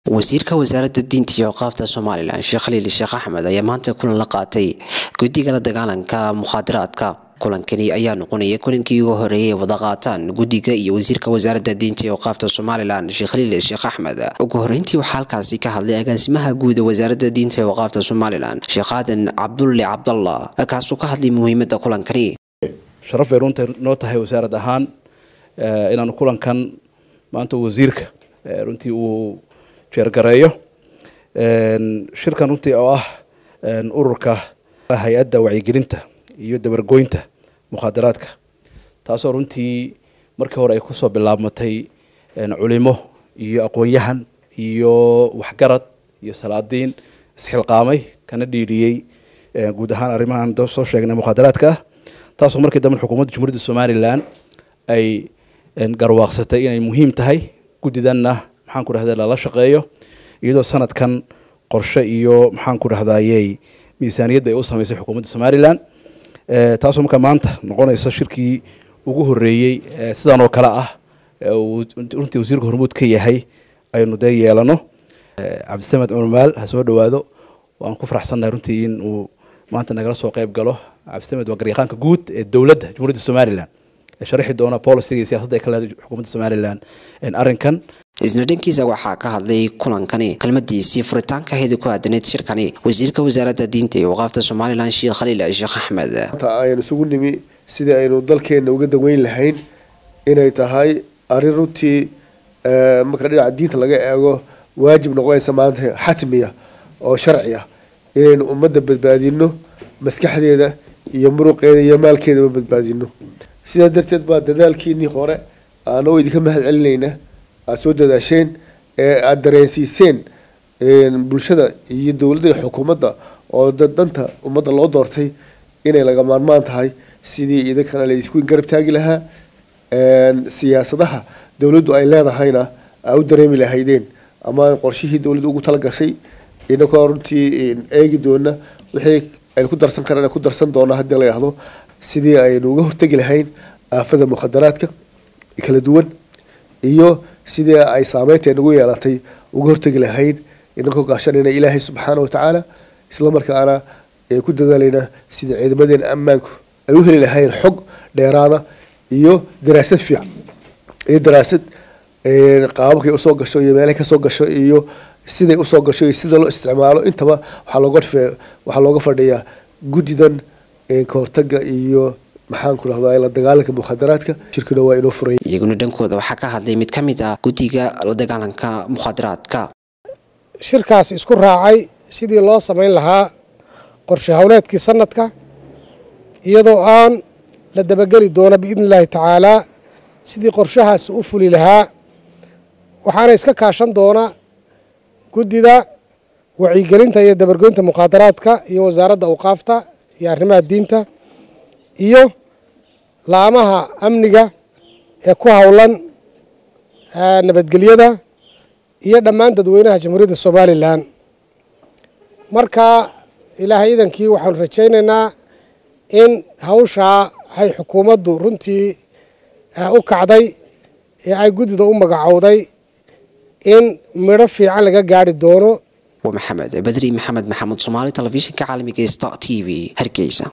wasiirka wasaaradda diinta iyo awqaafta somalilan sheekh khaliil sheekh axmed ayaa maanta kulan la qaatay guddiga la dagaalanka mukhaadaraadka kulankani ayaa noqonaya kulankii ugu horeeyay wada qaataan guddiga iyo wasiirka wasaaradda diinta iyo awqaafta somalilan sheekh khaliil sheekh axmed ugu horeyntii waxaa halkaasi ka hadlay agaasimaha guuda wasaaradda diinta iyo awqaafta somalilan sheekh aadan cabdulle cabdallah kaasoo ka hadlay muhiimadda kulankani sharaf bay runta noo tahay wasaarad ahaan inaanu kulankan maanta wasiirka runtii uu jeergareeyo shirkan runtii oo ah ururka hay-adda wacyigelinta iyo dabargoynta mukhaadaraadka taasoo runtii markii hore ay kusoo bilaabmatay culimo iyo aqoon-yahan iyo waxgarad iyo salaadiin isxilqaamay kana dhiidhiyey guud ahaan arrimahan soo sheegnay mukhaadaraadka ah taasoo markii dambe xukuumadda jumhuuriyadda somalilan ay garwaaqsatay inay muhiim tahay guddidanna maxaan ku dhahda lala shaqeeyo iyadoo sanadkan qorshe iyo maxaan ku dhahdayey miisaaniyadda ay u sameysay xukuumadda somalilan taasoo markaa maanta noqonaysa shirkii ugu horeeyey sidan oo kale ah runtii wasiirka hormuud ka yahay aynu dee yeelano cabdisamed cumar ha soo dhawaado waan ku faraxsannahay runtii in uu maanta nagala soo qeyb galo cabdisamed waa garyaqaanka guud ee dowladda jumhuuriyadda somalilan sharixi doona boliciga iyo siyasada ay ka leedahay xukuumadda somalilan arrinkan isna dhankiisa waxaa ka hadlay kulankani kelmadiisii furitaanka hedi ku aadaneyd shirkani wasiirka wasaaradda diinta iyo waqaafta somalilan sheekh khaliil sheekh axmed aynu isugu nimi sidii aynu dalkeenna uga daweyn lahayn inay tahay arrin runtii marka dhinaca diinta laga eego waajib noqonaysa maanta xatmiya oo sharci ah inaynu ummadda badbaadino maskaxdeeda iyo muruqeeda iyo maalkeedaba badbaadino sidaa darteed baa dadaalkiinii hore aanoo idinka mahad celinayna aada soo dadaasheen ee aada dareensiiseen bulshada iyo dowladda iyo xukuumadda oo danta ummadda loo doortay inay laga maarmaan tahay sidii idinkana laysku garab taagi lahaa siyaasadaha dowladdu ay leedahayna aa u dareemi lahaydeen ama qorshihii dowladda ugu talagashay inakoo runtii eegi doona wixii aynu ku darsan karana ku darsan doona haddii la yidhahdo sidii aynu uga hortegi lahayn aafada mukhadaraadka kala duwan iyo sidii ay saameynta nagu yeelatay uga hortegi lahayn inakoo gaashanayna ilaahay subxaana watacaala isla markaana ku dadaalayna sidii ciidamadeena ammaanku ay u heli lahayn xog dheeraada iyo daraasad fiican iyo daraasad qaababkay usoo gasho iyo meelahay kasoo gasho iyo siday usoo gasho iyo sida loo isticmaalo intaba waxaa looga waxaa looga fadhiyaa guddidan kahortaga iyo maxaan ku dhahdaa la dagaalanka mukhadaraadka shirkina waa inoo furay iyaguna dhankooda waxaa ka hadlay mid ka mid ah guddiga la dagaalanka mukhadaraadka shirkaas isku raacay sidii loo samayn lahaa qorshe howleedkii sanadka iyadoo aan la dabageli doono biidni illaahi tacaalaa sidii qorshahaas u fuli lahaa waxaana iska kaashan doona guddida wacyigelinta iyo dabargoynta mukhaadaraadka iyo wasaaradda awqaafta iyo arrimaha diinta iyo laamaha amniga ee ku howlan nabadgelyada iyo dhammaan dadweynaha jamhuuriyadda somalilan marka ilaahay idankii waxaanu rajaynaynaa in hawshaa ay xukuumaddu runtii u kacday ee ay guddida u magacowday in midho fiican laga gaari doono waa maxamed badri maxamed maxamuud soomaali telefishinka caalamiga sta t v hargeysa